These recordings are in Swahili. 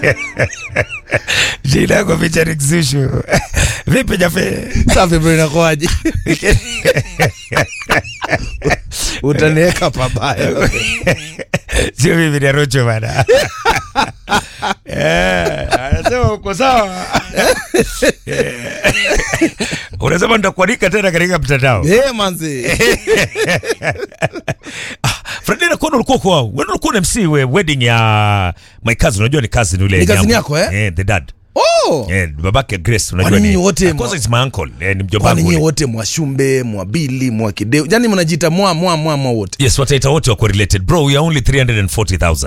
jina yako featuring Zushu. Vipi Jafe? Safi bro, inakuaje? Utaniweka pabaya. Sio mimi ni Rocho bana. Eh, anasema uko sawa. Eh. Unasema nitakualika tena katika mtandao. Eh, manzi. Freddy na kono ulikuwa kwa wewe ulikuwa na MC we wedding ya my cousin unajua ni cousin yule Ni cousin Nyambo. yako, eh? Eh, the dad. Oh. Eh, babake Grace unajua Kwani ni. nyinyi wote Of course mwa- it's my uncle. Eh, ni mjomba Kwani wangu. nyinyi yule. wote mwashumbe, mwabili, mwakideu. Yaani mnajiita mwa mwa mwa mwa wote. Yes, wataita wote wako related. Bro, we are only 340,000.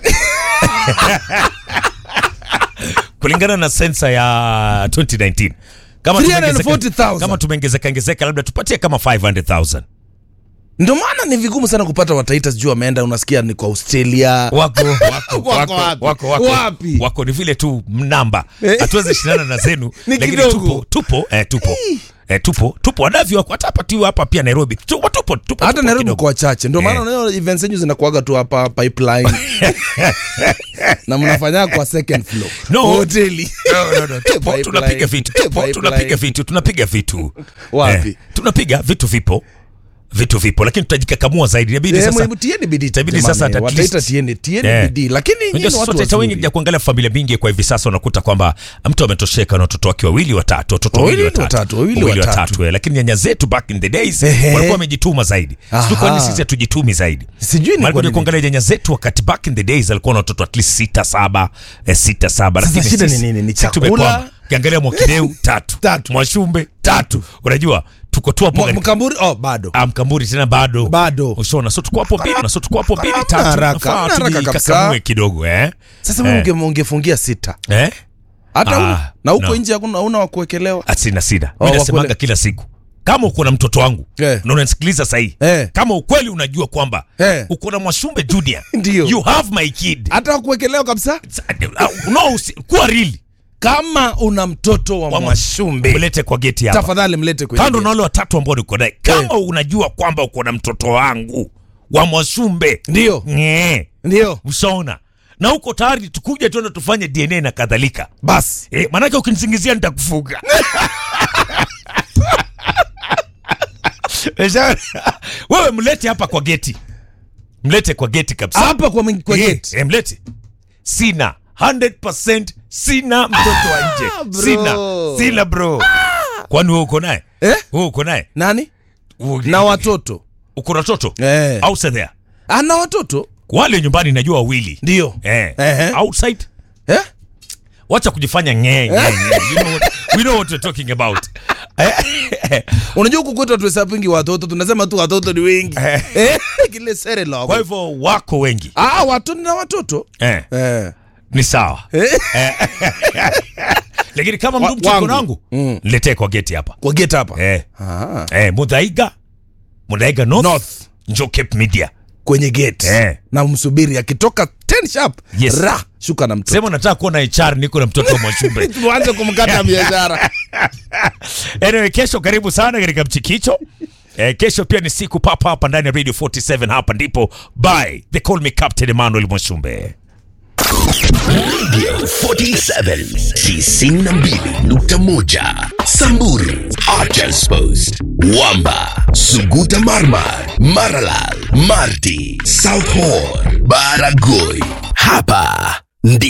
Kulingana na sensa ya 2019. Kama tumeongezeka- 340,000. Kama tumeongezeka ongezeka labda tupatie kama 500,000. Ndio maana ni vigumu sana kupata wataita sijui wameenda unasikia ni kwa Australia. wako wako Wako wako wapi? wako wako Wapi? wako ni vile tu namba Eh. hatuwezi shindana na zenu Ni lakini kidogo. tupo tupo eh, tupo eh, tupo tupo wanavyo wako hata hapa tu hapa pia Nairobi tupo tupo tupo Hata tupo Nairobi kidogo. kwa wachache. Ndio maana Eh. unaona events zenyu zinakuaga tu hapa pipeline. na mnafanya kwa second floor. No. Hoteli. No, no, no. Tupo, Pipeline. tunapiga vitu tupo, Pipeline. tunapiga vitu tunapiga vitu Wapi? eh, tunapiga vitu vipo vitu vipo lakini tutajikakamua zaidi inabidi Eh, sasa mwebu tieni bidii itabidi jamani, sasa at wataita least- tieni tieni Eh. bidii lakini nyinyi Unajua ni sasa watu wataita wengi wazuri. ya kuangalia familia mingi kwa hivi sasa unakuta kwamba mtu ametosheka na watoto wake wawili watatu watoto wawili Wawili watatu watatu, wawili watatu. eh, lakini nyanya zetu back in the days Ehe. walikuwa wamejituma zaidi Aha. sio kwani sisi hatujitumi zaidi Sijui ni Maana kwa kuja nini. kuangalia nyanya zetu wakati back in the days alikuwa na watoto at least sita saba eh, sita saba Sasa lakini shida ni sisi- nini? Ni sisi chakula? tumekwama. ukiangalia mwakideu tatu Tatu. mwashumbe tatu unajua tuko tu hapo Mwa- katika- Mkamburi oh bado. Ah, mkamburi tena bado Bado. ushona so tuko hapo mbili na so tuko hapo mbili Hamna tatu haraka, Nafaa hamna haraka tujikakamue kabisa. kidogo eh Sasa Eh. wewe unge ungefungia sita. eh Hata Ah, una- na huko no. nje hakuna hauna wa kuwekelewa. asina sida Oh, mi nasemanga wakwele- kila siku kama uko na mtoto wangu Eh. na unanisikiliza sahii Eh. kama ukweli unajua kwamba Eh. uko na mwashumbe junior Ndio. you have my kid Hata wa kuwekelewa kabisa. no usi- kuwa real Kama una mtoto wa Wa- Mwashumbe, mlete kwa geti hapa tafadhali mlete kwenye. kando gate. na wale watatu ambao niko naye kama unajua kwamba uko na mtoto wangu wa mwashumbe Ndio. Nye. Ndio. ushaona na uko tayari tukuja tuende tufanye dna na kadhalika Basi. Eh, manake ukinisingizia nitakufuga Umeshaona? wewe mlete hapa kwa geti mlete kwa geti kabisa Hapa kwa ming- kwa Eh, gate. eh, mlete sina 100% sina mtoto wa nje bro. sina sina bro kwani wewe uko naye Eh? wewe uko naye Nani? Wewe- Na watoto. uko na watoto Eh. outside there Ana watoto? wale nyumbani najua wawili Ndio. eh. Ehe. outside Eh? wacha kujifanya ngee ngee, ngee. You know what, we know what we're talking about Unajua huku kwetu hatuhesabingi watoto, tunasema tu watoto ni wengi. Eh. Eh, kile sere la. kwa hivyo wako wengi Ah, watoto na watoto. eh. Eh. ni sawa Eh. lakini kama Wa- mtu mcheko wangu. nangu Mm. niletee kwa geti hapa Kwa gate hapa. eh. Ah. eh, mudhaiga mudhaiga north, North. njo cape media Kwenye gate. Eh. Na msubiri akitoka 10 sharp. Yes. Ra, shuka na mtoto. sema nataka kuwa na HR niko na mtoto wa mwashumbe Tuanze kumkata biashara. anyway, kesho karibu sana katika mchikicho Eh, kesho pia ni siku papa hapa ndani ya radio 47 hapa ndipo by they call me captain emmanuel mwashumbe 47 92.1 Samburu Archers Post Wamba Suguta Marmar Maralal Marti South Horn Baragoi Hapa ndi